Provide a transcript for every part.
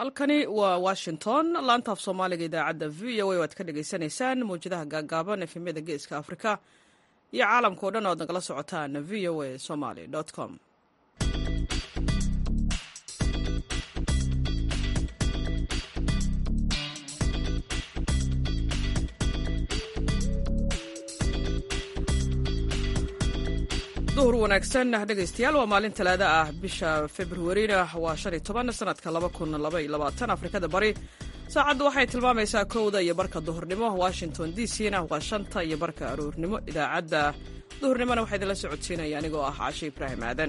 halkani waa washington laantaaf soomaaliga idaacadda v o a waad ka dhagaysanaysaan mawjadaha gaagaaban efemyada geeska afrika iyo caalamka o dhan oad nagala socotaan v o a somaly com duhur wanaagsan dhegaystayaal waa maalin talaada ah bisha februarina waa shan iyo toban sanadka laba kun laba iyo labaatan afrikada bari saacaddu waxay tilmaamaysaa kowda iyo barka duhurnimo washington d c na waa shanta iyo barka aroornimo idaacadda duhurnimona waxaa idinla socodsiinaya anigoo ah caashe ibraahim aadan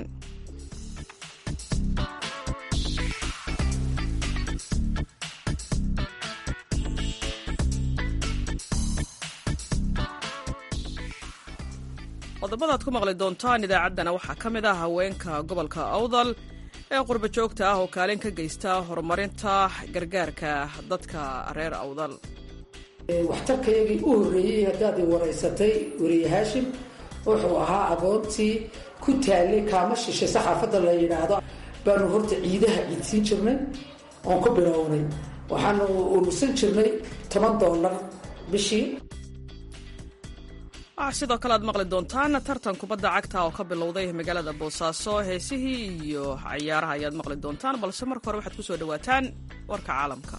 qodobada ad ku maqli doontaan idaacaddana waxaa ka mid ah haweenka gobolka awdal ee qurba joogta ah oo kaalin ka geysta horumarinta gargaarka dadka reer awdal waxtarkayagii u horreeyey haddaad i waraysatay weriye haashim wuxuu ahaa agoontii ku taallay kaama shishay saxaafadda la yidhaahdo baanu horta ciidaha ciidsiin jirnay oon ku bilownay waxaanu urursan jirnay toban dollar bishii waxaa sidoo kale aad maqli doontaan tartan kubadda cagta oo ka bilowday magaalada boosaaso heesihii iyo cayaaraha ayaad maqli doontaan balse marka hore waxaad ku soo dhowaataan warka caalamka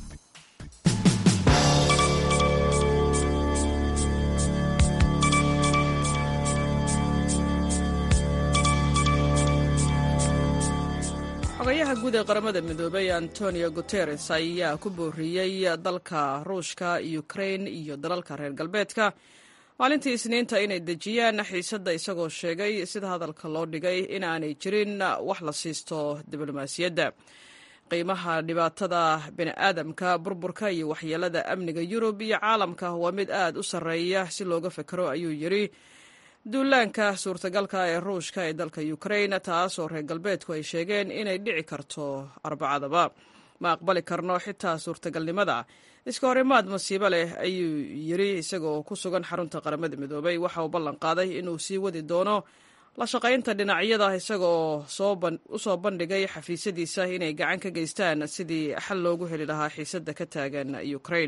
xogayaha guud ee qaramada midoobay antonio guteres ayaa ku booriyey dalka ruushka ukrain iyo dalalka reer galbeedka maalintii isniinta inay dejiyaan xiisadda isagoo sheegay sida hadalka loo dhigay inaanay jirin wax la siisto diblomaasiyadda qiimaha dhibaatada bini'aadamka burburka iyo waxyeelada amniga yurub iyo caalamka waa mid aad u sarreeya si looga fekero ayuu yidhi duulaanka suurtagalka ee ruushka ee dalka ukrain taasoo reer galbeedku ay sheegeen inay dhici karto arbacadaba ma aqbali karno xitaa suurtagalnimada iska horimaad masiibo leh ayuu yidhi isagoo ku sugan xarunta qaramada midoobay waxa uu ballan qaaday inuu sii wadi doono la shaqaynta dhinacyada isagaoo u soo bandhigay xafiisyadiisa inay gacan ka geystaan sidii xal loogu heli lahaa xiisadda ka taagan ukrain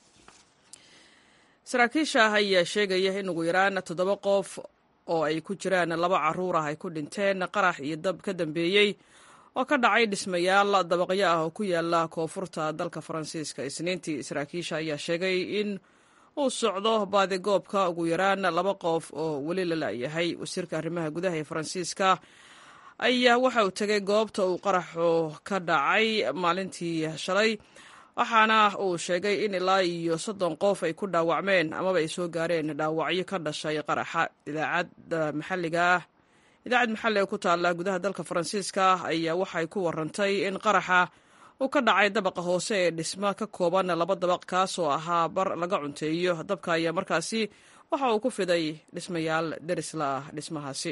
saraakiisha ayaa sheegaya in ugu yaraan toddoba qof oo ay ku jiraan laba caruur ah ay ku dhinteen qarax iyo dab ka dambeeyey oo ka dhacay dhismayaal dabaqyo ah oo ku yaala koonfurta dalka faransiiska isniintii saraakiisha ayaa sheegay in uu socdo baadigoobka ugu yaraan laba qof oo weli la la'yahay wasiirka arrimaha gudaha ee faransiiska ayaa waxa uu tegay goobta uu qaraxu ka dhacay maalintii shalay waxaana uu sheegay in ilaa iyo soddon qof ay ku dhaawacmeen amaba ay soo gaareen dhaawacyo ka dhashay qaraxa idaacadda maxalliga ah idaacad maxalli ee ku taalla gudaha dalka faransiiska ayaa waxay ku warantay in qaraxa uu ka dhacay dabaqa hoose ee dhismo ka kooban laba dabaq kaasoo ahaa bar laga cunteeyo dabka ayaa markaasi waxa uu ku fiday dhismayaal derisla ah dhismahaasi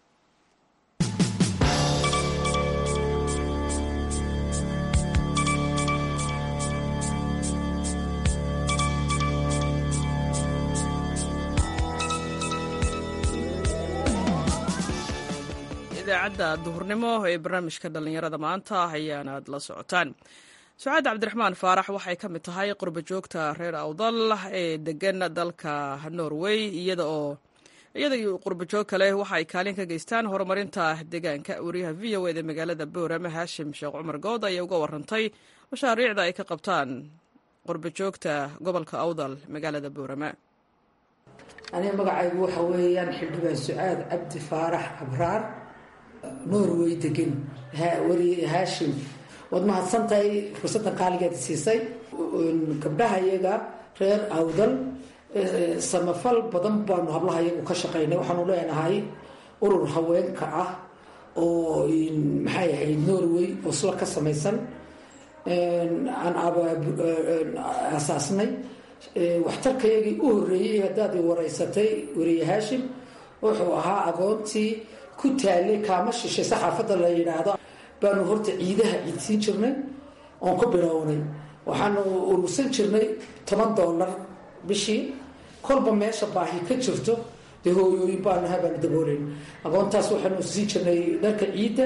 idaacadda duhurnimo ee barnaamijka dhallinyarada maanta ayaanaad la socotaan sucaad cabdiraxmaan faarax waxay ka mid tahay qurba joogta reer awdal ee degan dalka norway iyada oo iyada iyo qurba joog kale waxa ay kaalin ka geystaan horumarinta deegaanka wariyaha v o eda magaalada boorama haashim sheekh cumar good ayaa uga warantay mashaariicda ay ka qabtaan qurba joogta gobolka awdal magaalada boorama aniga magacaygu waxa weeyaan xildhibaan sucaad cabdi faarax abraar norway degan weli haashim waad mahadsantahay fursaddan qaaligeed siisay gabdhaha iyaga reer awdal samafal badan baanu hablaha iyagu ka shaqaynay waxaanu leenahay urur haweenka ah oo maxay ahayd norway oslo ka samaysan aan aasaasnay waxtarkayagii u horreeyey haddaad i waraysatay weriye haashim wuxuu ahaa agoontii ku taallay kaama shishay saxaafadda la yidhaahdo baanu horta ciidaha ciidsiin jirnay oon ku bilownay waxaanu urursan jirnay toban dollar bishii kolba meesha baahi ka jirto dee hooyooyin baanu habaanu dabooleyn agoontaas waxaanu siin jirnay dharka ciidda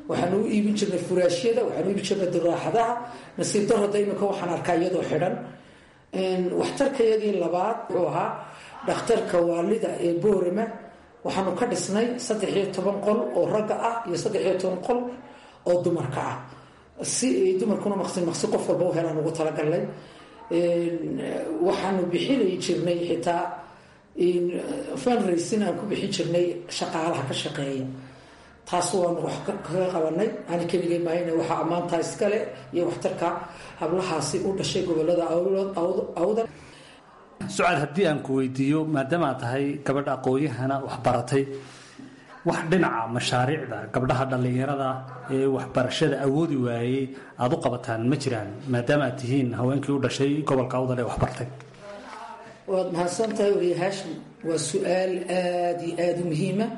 waxaanu u iibin jirnay furaashyada waxaanu iibin jirnay duraaxadaha nasiib darada iminka waxaan arkaa iyadoo xidhan waxtarkayagii labaad wuxuu ahaa dhakhtarka waalida ee boorama waxaanu ka dhisnay saddex iyo toban qol oo ragga ah iyo saddex iyo toban qol oo dumarka ah si dumarkuna maqsi maqsi qof walba u helaan ugu talagalnay waxaanu bixinay jirnay xitaa funracin aan ku bixin jirnay shaqaalaha ka shaqeeya taas waanu wax kaga qabanay ani keligay mahayna waxaa ammaantaa iskale iyo waxtarka hablahaasi u dhashay gobolada awdan sucaad haddii aan ku weydiiyo maadaama aad tahay gabadh aqoon-yahana waxbaratay wax dhinaca mashaariicda gabdhaha dhallinyarada ee waxbarashada awoodi waayey aada u qabataan ma jiraan maadaama aad tihiin haweenkii u dhashay gobolka awdal ee waxbartay waad mahadsan tahay wariye haashim waa su-aal aada iyo aada u muhiima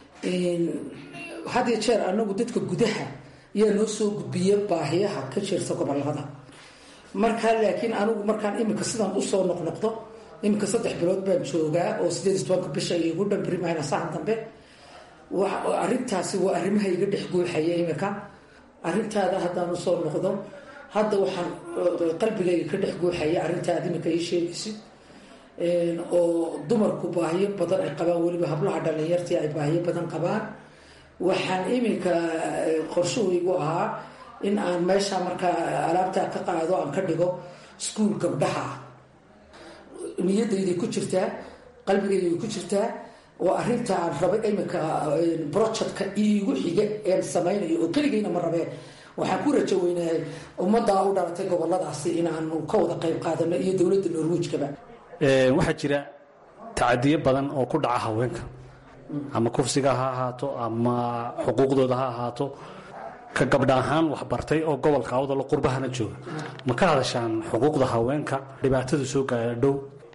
had iyo jeer anagu dadka gudaha yaa noo soo gudbiya baahiyaha ka jirta gobolada markaa laakiin anigu markaan iminka sidaan usoo noqnoqdo iminka saddex bilood baan joogaa oo sideed iyo tobanka bisha igu dhambrimahayna sahan dambe arintaasi waa arrimaha iga dhex guuxaya iminka arintaada haddaan usoo noqdo hadda waxaan qalbigayga ka dhex guuxaya arrintaada iminka ii sheegaysid oo dumarku baahiyo badan ay qabaan weliba hablaha dhallinyartii ay baahiyo badan qabaan waxaan iminka qorshahaygu ahaa in aan meesha markaa alaabtaa ka qaado aan ka dhigo iskuol gabdhaha ah niyadayday ku jirtaa qalbigayday ku jirtaa oo arinta aan rabay iminka projectka iigu xiga een samaynayo oo keligayna ma rabee waxaan ku rajo weynahay ummaddaa u dhalatay goboladaasi inaanu ka wada qayb qaadano iyo dowladda norwijkaba waxaa jira tacadiyo badan oo ku dhaca haweenka ama kufsiga ha ahaato ama xuquuqdooda ha ahaato ka gabdha ahaan waxbartay oo gobolka awdalo qurbahana jooga ma ka hadashaan xuquuqda haweenka dhibaatada soo gaara dhow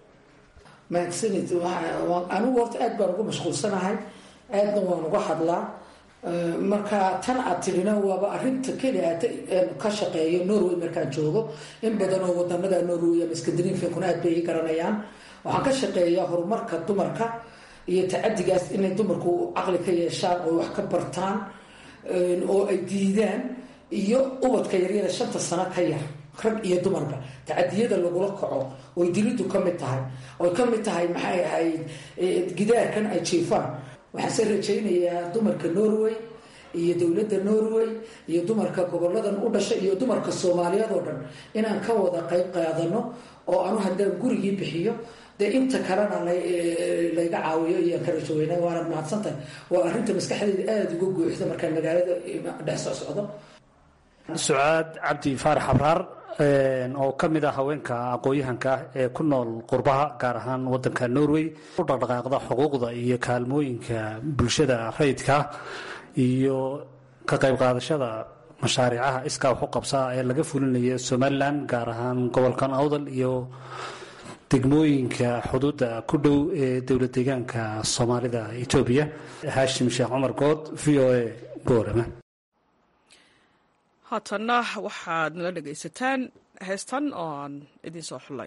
mahadsanid anigu horta aad baan ugu mashquulsanahay aadna waan uga hadlaa marka tan aad tidhina waaba arinta keliya ka shaqeeyo norway markaan joogo in badan oo wadanada norway ama skandinafiankuna aad bay ii garanayaan waxaan ka shaqeeyaa horumarka dumarka iyo tacadigaas inay dumarku caqli ka yeeshaan oo wax ka bartaan oo ay diidaan iyo ubadka yaryada shanta sano ka yar rag iyo dumarba tacadiyada lagula kaco oy dilidu ka mid tahay oy ka mid tahay maxay ahayd gidaarkan ay jiifaan waxaanse rajaynayaa dumarka norway iyo dowladda norway iyo dumarka goboladan u dhashay iyo dumarka soomaaliyeed oo dhan inaan ka wada qayb qaadano oo anu haddaan gurigii bixiyo dee inta kalena layga caawiyo iyaan ka rajo weyna waanad mahadsantahay waa arrinta maskaxdeyda aada uga guuxda markaan magaalada dhex soo socdo sucaad cabdi faarax abraar oo ka mid ah haweenka aqoon-yahanka ah ee ku nool qurbaha gaar ahaan wadanka norway u dhaqdhaqaaqda xuquuqda iyo kaalmooyinka bulshada rayidka iyo ka qayb qaadashada mashaariicaha iskaa waxu qabsaa ee laga fulinaya somalilan gaar ahaan gobolkan awdal iyo degmooyinka xuduudda ku dhow ee dowla deegaanka soomaalida etoobiya haashim sheekh cumar good v o a boorama haatanna waxaad nala dhegaysataan heestan oo aan idiin soo xullay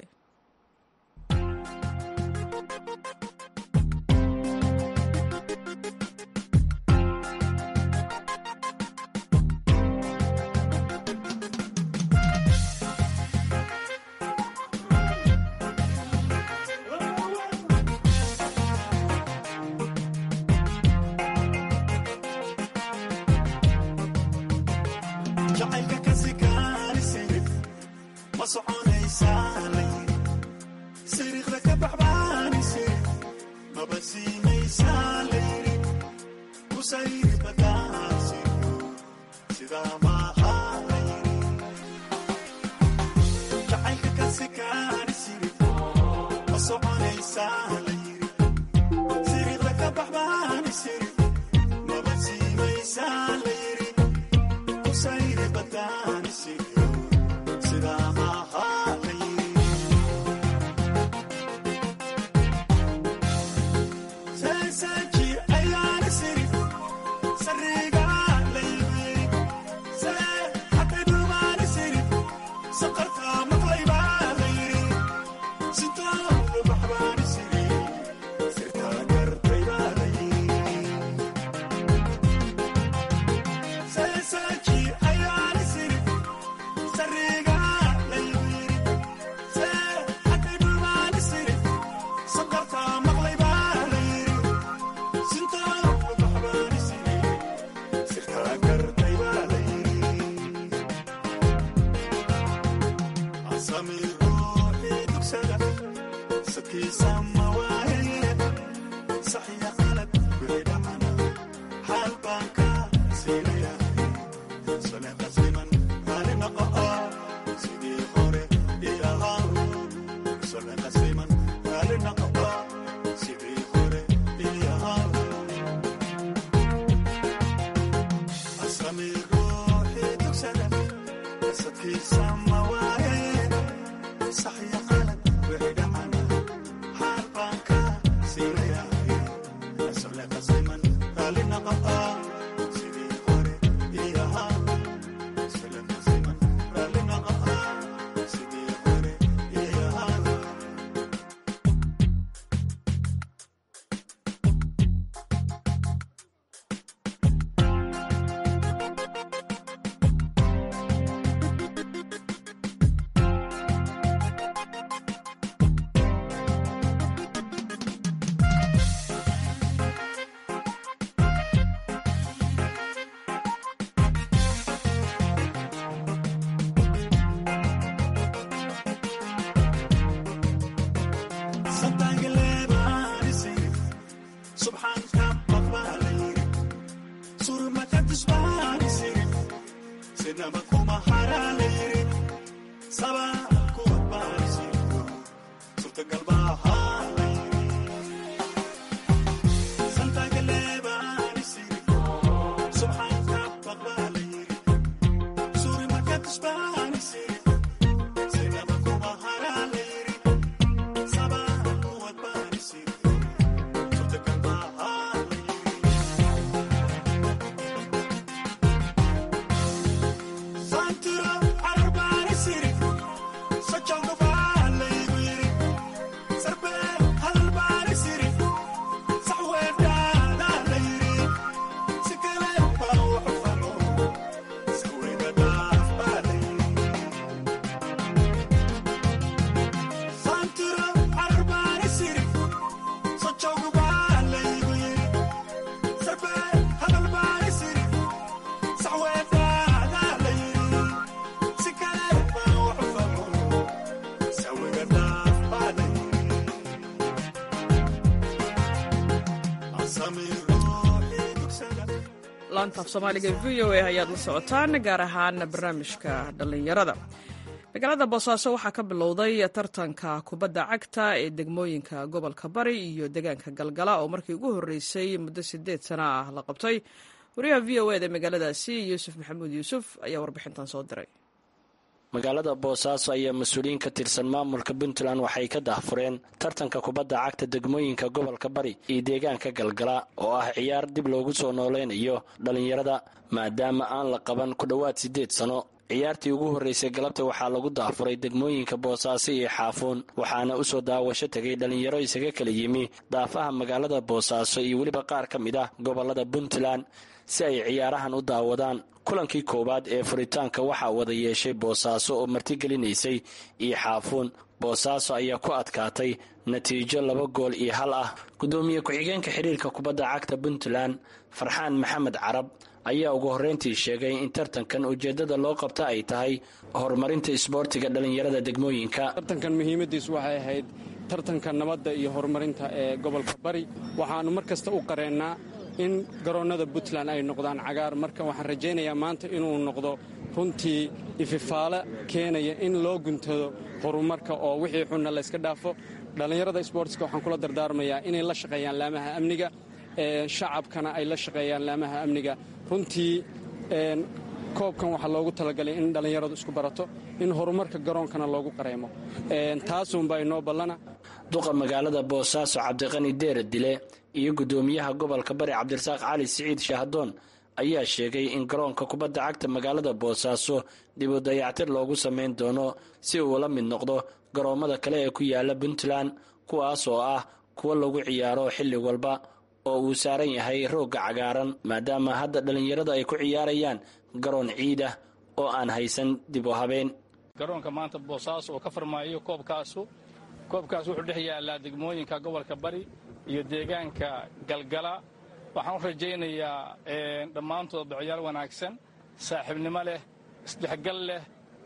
Say laantaaf soomaaliga v o a ayaad la socotaan gaar ahaan barnaamijka dhallinyarada magaalada boosaaso waxaa ka bilowday tartanka kubadda cagta ee degmooyinka gobolka bari iyo deegaanka galgala oo markii ugu horreysay muddo sideed sana ah la qabtay wariyaha v o eda magaaladaasi yuusuf maxamuud yuusuf ayaa warbixintan soo diray magaalada boosaaso ayaa mas-uuliyiin ka tirsan maamulka puntland waxay ka daahfureen tartanka kubadda cagta degmooyinka gobolka bari iyo deegaanka galgala oo ah ciyaar dib loogu soo nooleynayo dhallinyarada maadaama aan la qaban ku dhowaad siddeed sano ciyaartii ugu horreysay galabta waxaa lagu daafuray degmooyinka boosaaso iyo xaafuun waxaana u soo daawasho tegay dhallinyaro isaga kala yimi daafaha magaalada boosaaso iyo weliba qaar ka mid ah gobollada puntland si ay ciyaarahan u daawadaan kulankii koowaad ee furitaanka waxaa wada yeeshay boosaaso oo martigelinaysay iyo xaafuun boosaaso ayaa ku adkaatay natiijo laba gool iyo hal ah guddoomiye ku-xigeenka xiriirka kubadda cagta puntland farxaan maxamed carab ayaa ugu horreyntii sheegay in tartankan ujeeddada loo qabta ay tahay horumarinta isboortiga dhallinyarada degmooyinka tartankan muhiimadiisu waxay ahayd tartanka nabadda iyo horumarinta ee gobolka bari waxaannu mar kasta u qareennaa in garoonnada puntland ay noqdaan cagaar marka waxaan rajaynayaa maanta inuu noqdo runtii ififaale keenaya in loo guntado horumarka oo wixii xunna layska dhaafo dhallinyarada sboortska waxaan kula dardaarmayaa inay la shaqeeyaan laamaha amniga shacabkana ay la shaqeeyaan laamaha amniga runtii koobkan waxaa loogu talagalay in dhallinyaradu isku barato in horumarka garoonkana loogu qareemo taasuunbaa inoo ballana duqa magaalada boosaaso cabdiqani deere dile iyo guddoomiyaha gobolka bari cabdirasaaq cali siciid shahdoon ayaa sheegay in garoonka kubadda cagta magaalada boosaaso dib u dayactir loogu samayn doono si uu la mid noqdo garoommada kale ee ku yaala puntland kuwaas oo ah kuwa lagu ciyaaro xilli walba oo uu saaran yahay roogga cagaaran maadaama hadda dhallinyarada ay ku ciyaarayaan garoon ciid ah oo aan haysan dib u habeen garoonka maanta boosaaso oo ka farmaayo koobkaasu koobkaas wuxuu dhex yaallaa degmooyinka gobolka bari iyo deegaanka galgala waxaan u rajaynayaa dhammaantood ciyaar wanaagsan saaxiibnimo leh isdhexgal leh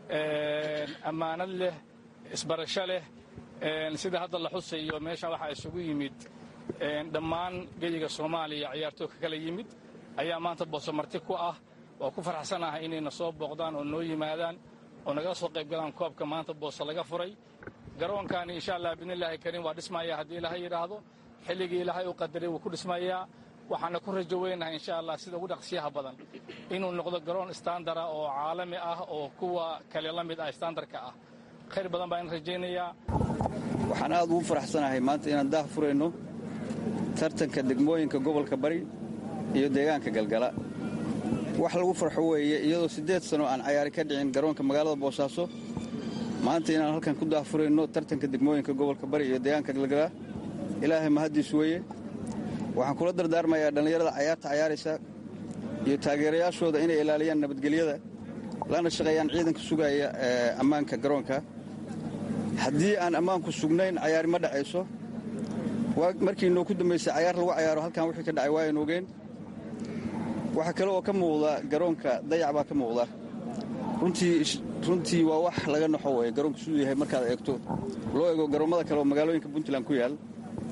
ammaanad leh isbarasho leh sida hadda la xusayo meesha waxaa isugu yimid dhammaan geyiga soomaaliya ciyaartoo ka kala yimid ayaa maanta booso marti ku ah waa ku faraxsanahay inayna soo booqdaan oo noo yimaadaan oo naga soo qayb galaan koobka maanta booso laga furay garoonkaani insha allah biidnillaahi kariim waa dhismayaa haddii ilaahay yidhaahdo xilligii ilaahay u qadaray wuu ku dhismayaa waxaana ku rajo weynahay insha allah sida ugu dhaqsiyaha badan inuu noqdo garoon standara oo caalami ah oo kuwa kale la mid ah standarka ah khayr badan baan rajaynayaa waxaan aad ugu faraxsanahay maanta inaan daah furayno tartanka degmooyinka gobolka bari iyo deegaanka galgala wax lagu farxo weeye iyadoo siddeed sano aan cayaari ka dhicin garoonka magaalada boosaaso maanta inaan halkan ku daahfurayno tartanka degmooyinka gobolka bari iyo deegaanka galgala ilaahay mahaddiis weeye waxaan kula dardaarmayaa dhallinyarada cayaarta cayaaraysa iyo taageerayaashooda inay ilaaliyaan nabadgelyada lana shaqeeyaan ciidanka sugaya ammaanka garoonka haddii aan ammaanku sugnayn cayaari ma dhacayso markii noo ku dambaysay cayaar lagu cayaaro halkan wixii ka dhacay waayan ogeen waxaa kale oo ka muuqda garoonka dayac baa ka muuqda runtii waa wax laga naxo weye garoonku siduu yahay markaad eegto loo eego garoommada kale oo magaalooyinka puntland ku yaal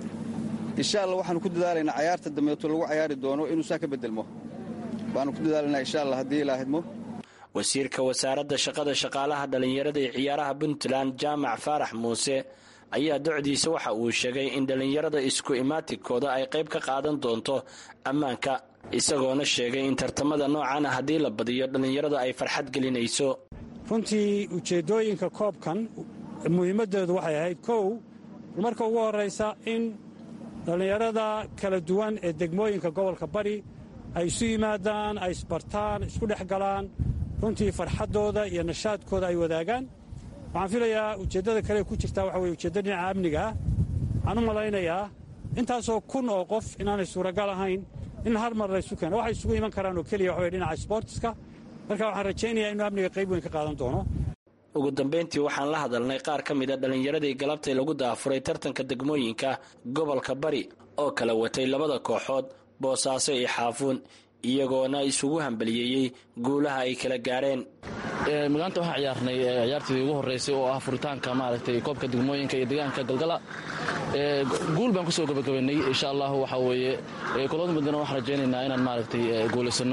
insha alla waxaanu ku dadaalaynaa cayaarta dambeeto lagu cayaari doono inuu saa ka bedelmo baanu ku dadaalaynaa insha alla haddii ilaahidmo wasiirka wasaaradda shaqada shaqaalaha dhallinyarada ee ciyaaraha puntland jaamac faarax muuse ayaa docdiisa waxa uu sheegay in dhallinyarada isku imaatikooda ay qayb ka qaadan doonto ammaanka isagoona sheegay in tartamada noocana haddii la badiyo dhallinyarada ay farxad gelinayso runtii ujeeddooyinka koobkan muhiimaddeedu waxay ahayd kow marka ugu horraysa in dhallinyarada kala duwan ee degmooyinka gobolka bari ay isu yimaadaan ay isbartaan isku dhex galaan runtii farxaddooda iyo nashaadkooda ay wadaagaan waxaan filayaa ujeeddada kale ku jirtaa waxa weye ujeeddo dhinaca amniga ah waxaan u malaynayaa intaasoo kun oo qof inaanay suuragal ahayn in hal mar laysu keeno waxay isugu iman karaan oo keliya waxa weye dhinaca sboortiska marka waxaan rajaynayaa inuu amniga qayb weyn ka qaadan doono ugu dambayntii waxaan la hadalnay qaar ka mid a dhallinyaradii galabtay lagu daafuray tartanka degmooyinka gobolka bari oo kala watay labada kooxood boosaaso iyo xaafuun iyagoona isugu hambaliyeeyey guulaha ay kala gaareen magaanta waxaan ciyaarnay ciyaartii ugu horreysay oo ah furitaanka maaragtay koobka degmooyinka iyo deegaanka galgala guul baan kusoo gabagabaynay insha allahu waxaa weeye kulada muddana waxaan rajaynaynaa inaan maaragtay guulaysanno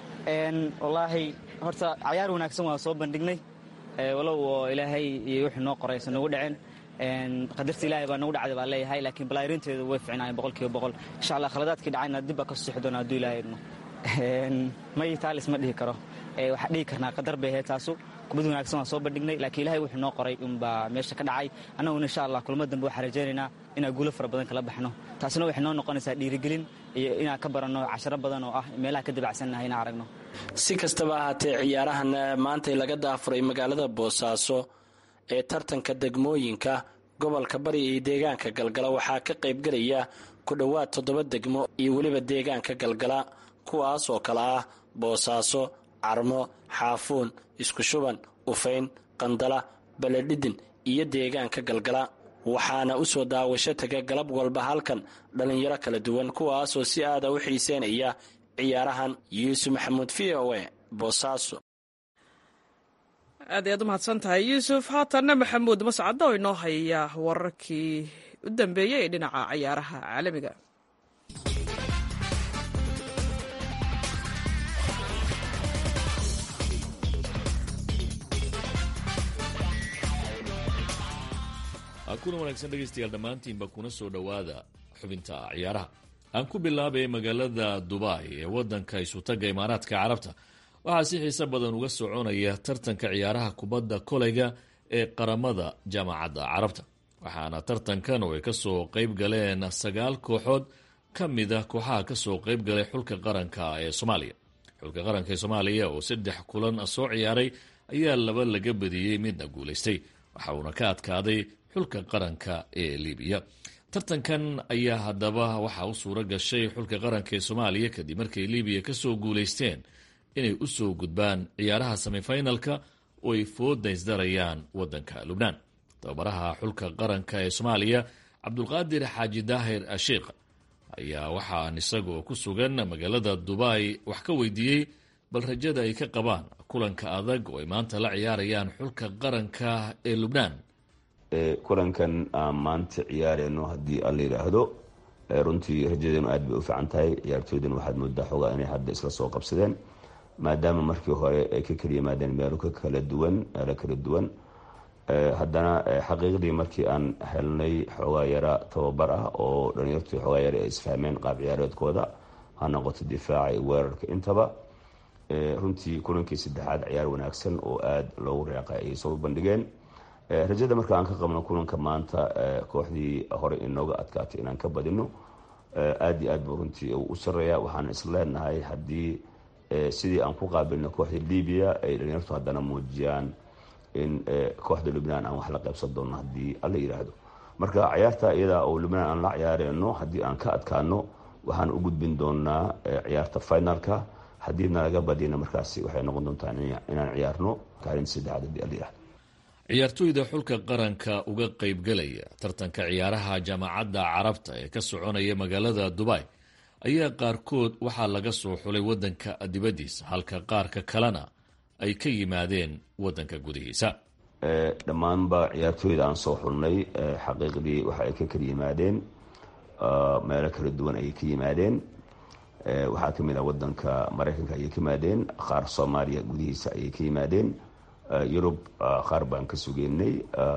wallaahi horta cayaar wanaagsan waa soo bandhignay walow oo ilaahay iyo wixii noo qoraysa nagu dhaceen qadarta ilaahay baa nagu dhacday baa leeyahay laakiin balaarinteedu way ficnaayeen boqol kiiba boqol insha allah khaladaadkii dhacayna dib baa ka sixi doona hadduu ilaahay idmo may taalis ma dhihi karo waxaa dhihi karnaa qadar bay ahayd taasu kubad wanaagsan waan soo bandhignay laakiin ilahay wuxuu noo qoray unbaa meesha ka dhacay annaguna insha allah kulmo dambe waxaan rajaynaynaa inaan guulo fara badan kala baxno taasina waxay noo noqonaysaa dhiirigelin iyo inaan ka baranno casharo badan oo ah meelaha ka dabacsannahay inaan aragno si kastaba ahaatee ciyaarahan maantay laga daafuray magaalada boosaaso ee tartanka degmooyinka gobolka bari iyo deegaanka galgala waxaa ka qaybgelaya ku dhowaad toddoba degmo iyo weliba deegaanka galgala kuwaas oo kale ah boosaaso carmo xaafuun isku shuban ufayn qandala baledhidin iyo deegaanka galgala waxaana u soo daawasho taga galab walba halkan dhallinyaro kala duwan kuwaasoo si aada u xiiseynaya ciyaarahan yuusuf maxamuud v o e boosaaso aad ayaad u mahadsan tahay yuusuf haatanna maxamuud mascadda oo inoo haya wararkii u dambeeyey ee dhinaca ciyaaraha caalamiga kulan wanaagsan dhegaystayaal dhammaantiinba kuna soo dhowaada xubinta ciyaaraha aan ku bilaabay magaalada dubai ee wadanka isutaga imaaraadka carabta waxaa si xiise badan uga soconaya tartanka ciyaaraha kubadda koleyga ee qaramada jaamacadda carabta waxaana tartankan oo ay kasoo qeyb galeen sagaal kooxood ka mida kooxaha kasoo qeyb galay xulka qaranka ee soomaaliya xulka qaranka ee soomaaliya oo saddex kulan soo ciyaaray ayaa laba laga badiyey midna guulaystay waxa uuna ka adkaaday xulka qaranka ee libiya tartankan ayaa haddaba waxaa u suuro gashay xulka qaranka ee soomaaliya kadib markay libiya kasoo guulaysteen inay usoo gudbaan ciyaaraha semifinalka oo ay foodaysdarayaan wadanka lubnaan tababaraha xulka qaranka ee soomaaliya cabdulqaadir xaaji daahir ashiikh ayaa waxaan isagoo ku sugan magaalada dubai wax ka weydiiyey bal rajada ay ka qabaan kulanka adag oo ay maanta la ciyaarayaan xulka qaranka ee lubnaan kulankan aan maanta ciyaareyno haddii alla yidhaahdo runtii rajadeenu aad bay u fiican tahay ciyaartooydana waxaad moodaa xoogaa inay hadda isla soo qabsadeen maadaama markii hore ay ka kala yimaadeen meelo ka kala duwan meelo kala duwan haddana xaqiiqdii markii aan helnay xoogaa yara tababar ah oo dhalinyartu xoogaa yara ay isfahmeen qaab ciyaareedkooda ha noqoto difaaca iyo weerarka intaba runtii kulankii saddexaad ciyaar wanaagsan oo aada loogu reeqay ayay soo bandhigeen rajada marka aan ka qabno kulanka maanta kooxdii hore inooga adkaatay inaan ka badino aada iyo aad buu runtii u sareeya waxaan isleenahay haddii sidii aan ku qaabilno kooxda libiya ay dhalinyartu haddana muujiyaan in kooxda lubnaan aan wax la qaybsan doono haddii alla yidhaahdo marka ciyaarta iyada oo lubnaan aan la ciyaareyno haddii aan ka adkaano waxaan u gudbin doonaa ciyaarta finalka haddii nalaga badina markaasi waxay noqon doontaa inaan ciyaarno kaalinta saddexaad haddii alla yidhahdo ciyaartooyda xulka qaranka uga qaybgalaya tartanka ciyaaraha jaamacadda carabta ee ka soconaya magaalada dubai ayaa qaarkood waxaa laga soo xulay waddanka dibaddiisa halka qaarka kalena ay ka yimaadeen waddanka gudihiisa dhammaanba ciyaartooyda aan soo xulnay xaqiiqdii waxa ay ka kala yimaadeen meelo kala duwan ayay ka yimaadeen waxaa ka mid ah waddanka maraykanka ayay ka yimaadeen qaar soomaaliya gudihiisa ayay ka yimaadeen yurub qaar baan ka sugeynay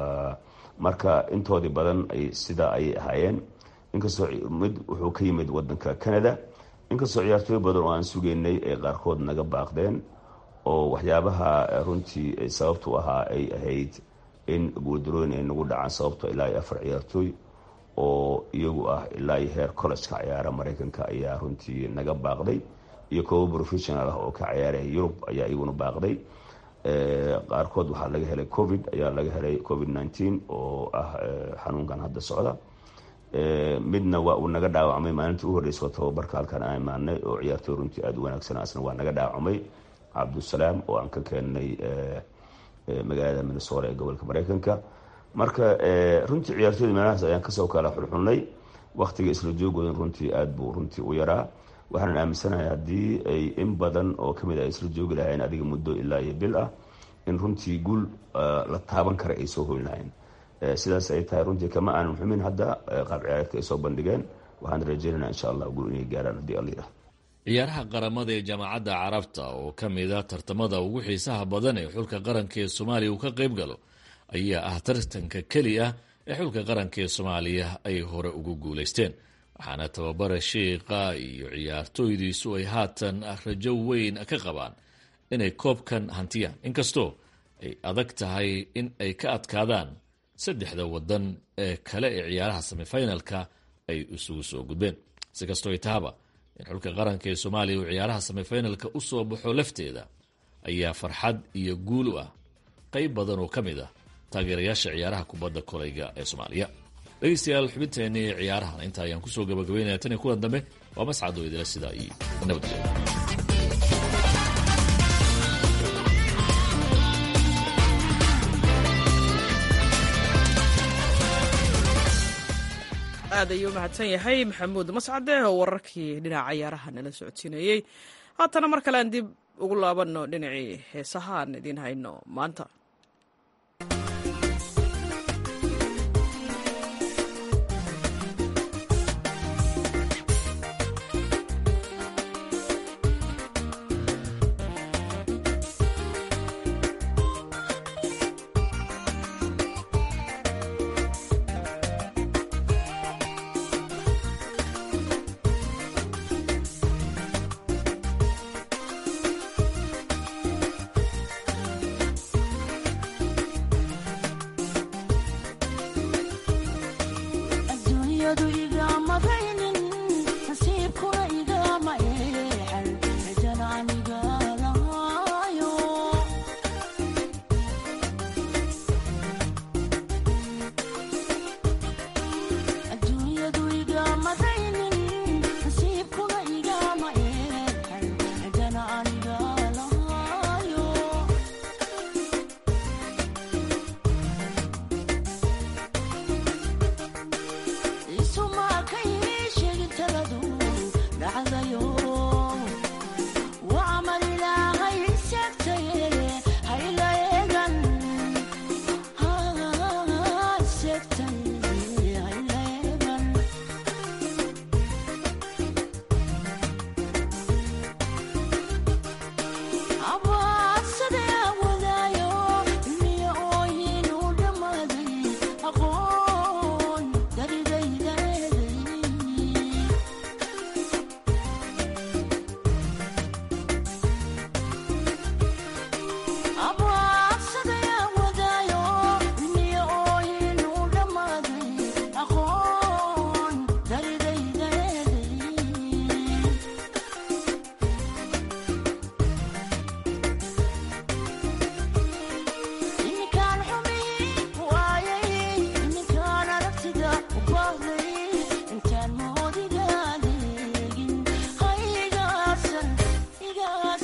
marka intoodii badan sidaa ayay ahaayeen inkastoo mid wuxuu ka yimid wadanka canada inkastoo ciyaartooy badan oo aan sugeynay ay qaarkood naga baaqdeen oo waxyaabaha runtii sababtu ahaa ay ahayd in guuldarooyin ay nagu dhacaan sababto ilaa iyo afar ciyaartooy oo iyagu ah ilaa iyo heer collejka ciyaara maraykanka ayaa runtii naga baaqday iyo koobo professional ah oo ka ciyaaraya yurub ayaa iyaguna baaqday qaarkood waxaa laga helay covid ayaa laga helay covid nneteen oo ah xanuunkan hadda socda midna waa uu naga dhaawacmay maalintii u horreysay tababarka halkan aan imaanay oo ciyaartooy runtii aada u wanaagsan asna waa naga dhaawacmay cabdusalaam oo aan ka keennay magaalada minnesota ee gobolka maraykanka marka runtii ciyaartooyda meelahaas ayaan kasoo kala xulxulnay waktiga isla joogoodan runtii aada buu runtii u yaraa waxaanan aaminsanahay haddii ay in badan oo kamid ah isla joogi lahayn adiga muddo ilaa iyo bil ah in runtii guul la taaban kara ay soo hoyn lahayn sidaas ay tahay runtii kama aanan xumin hadda qaab ciyaareedka ay soo bandhigeen waxaan rajeynana insha allah guul inay gaaraan haddii alla yidhahdo ciyaaraha qaramada ee jaamacadda carabta oo ka mid a tartamada ugu xiisaha badan ee xulka qaranka ee soomaaliya uu ka qayb galo ayaa ah tartanka keli ah ee xulka qaranka ee soomaaliya ay hore ugu guulaysteen waxaana tababara shiiqa iyo ciyaartooydiisu ay haatan rajo weyn ka qabaan inay koobkan hantiyaan inkastoo ay adag tahay in ay ka adkaadaan saddexda wadan ee kale ee ciyaaraha semifinalka ay isugu soo gudbeen si kastoo ay tahaba in xulka qaranka ee soomaaliya uu ciyaaraha semifinalka u soo baxo lafteeda ayaa farxad iyo guul u ah qayb badan oo ka mid ah taageerayaasha ciyaaraha kubadda kolayga ee soomaaliya dhegeystayaal xubinteenii ciyaarahan inta ayaan kusoo gabagabeynaya tan iyo kulan dambe waa mascadoo idila sidaa iyo nabadgelyo aad ayuu u mahadsan yahay maxamuud mascade oo wararkii dhinaca ciyaaraha nala socodsiinayey haatana mar kale aan dib ugu laabanno dhinacii heesaha aan idiin hayno maanta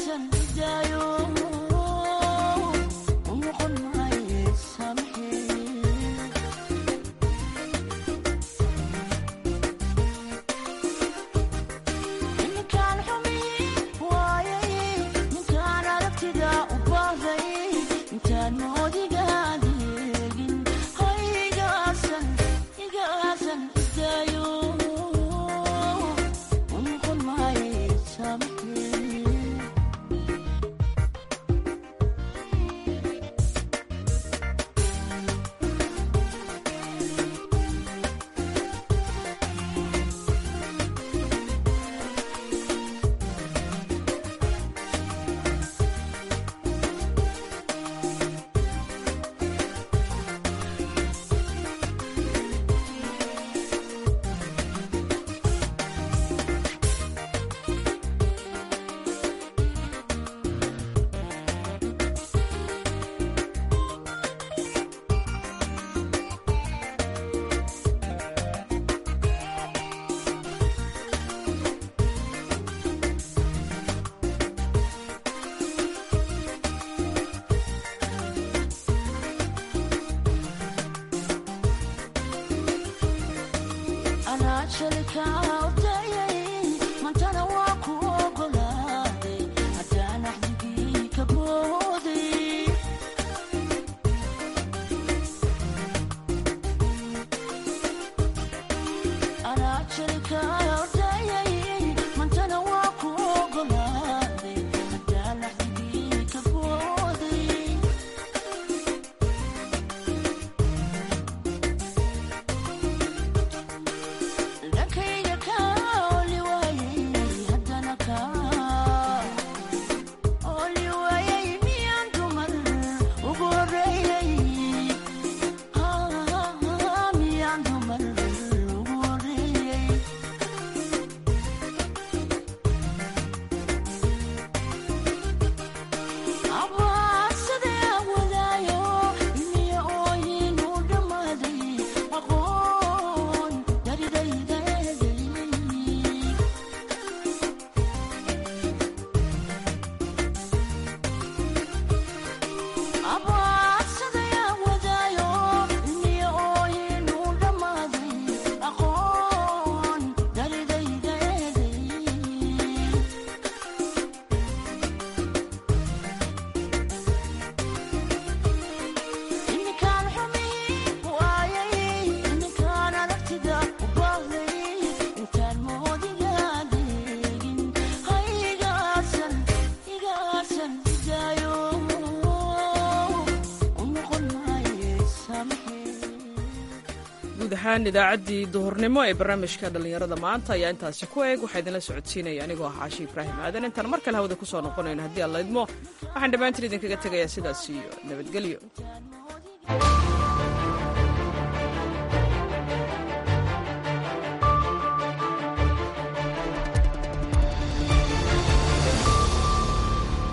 guud ahaan idaacaddii duhurnimo ee barnaamijka dhallinyarada maanta ayaa intaasi ku eeg waxaa idinla socodsiinaya anigoo ah caashi ibraahim aadan intaan mar kale hawada ku soo noqonayno haddii aan laydmo waxaan dhammaantiin idinkaga tegayaa sidaas iyo nabadgelyo